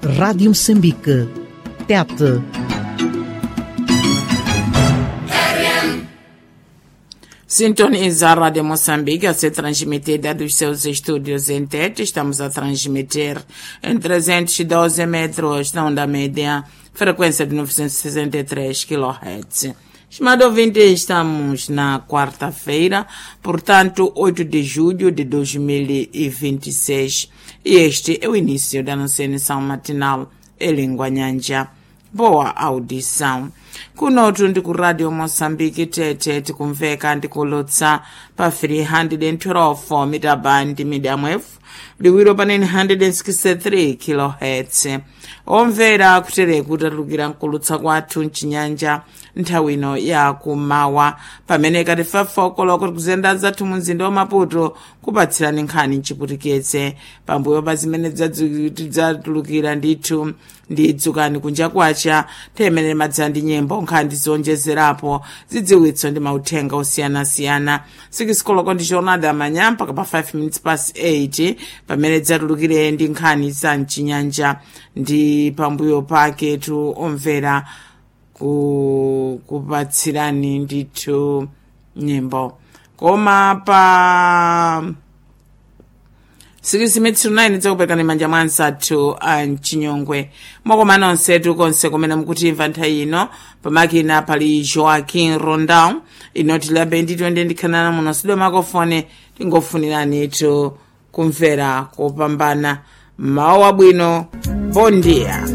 Rádio Moçambique. Tete. Sintoniza a Rádio Moçambique a ser transmitida dos seus estúdios em Tete. Estamos a transmitir em 312 metros na onda média, frequência de 963 kHz. Estimado ouvinte, estamos na quarta-feira, portanto, 8 de julho de 2026. E este é o início da nossa emissão matinal em língua nhanja. Boa audição. kunotu ndi ku radio moçambique tete tikumveka ndikulutsa pa 312 mitaband medium wave liwiro pa 963 kilohertz omvera kutereka kutatulukira nkulutsa kwathu mchinyanja nthawi ino ya kumawa pamene kati fafoko kuti kuzenda zathu mu mzinda wa maputo kupatsirani nkhani mchiputiketse pambuyo pa zimene tidzatulukira ndithu ndidzukani kunja kwacha tiyemere madzana ndi nyimbo nkhani zonjezerapo zidziwitso ndi mauthenga osiyanasiyana sikisikoloko ndi jornada amanya mpaka pa 5 minutes past 8 pamene dzatulukire ndi nkhani za mchinyanja ndi pambuyo pake tu omvera ku kupatsirani ndithu nyimbo koma pa 6 dzakuperekani manja mwa ansathu a mchinyongwe mwakoma nonsetu konse kumene mukutimva nthawi ino pamakina pali joaquin rondau inoti labe ndithu ndi ndikhanana muno sidwe makofone tingofuniranitu kumvera kopambana mawu abwino bon dia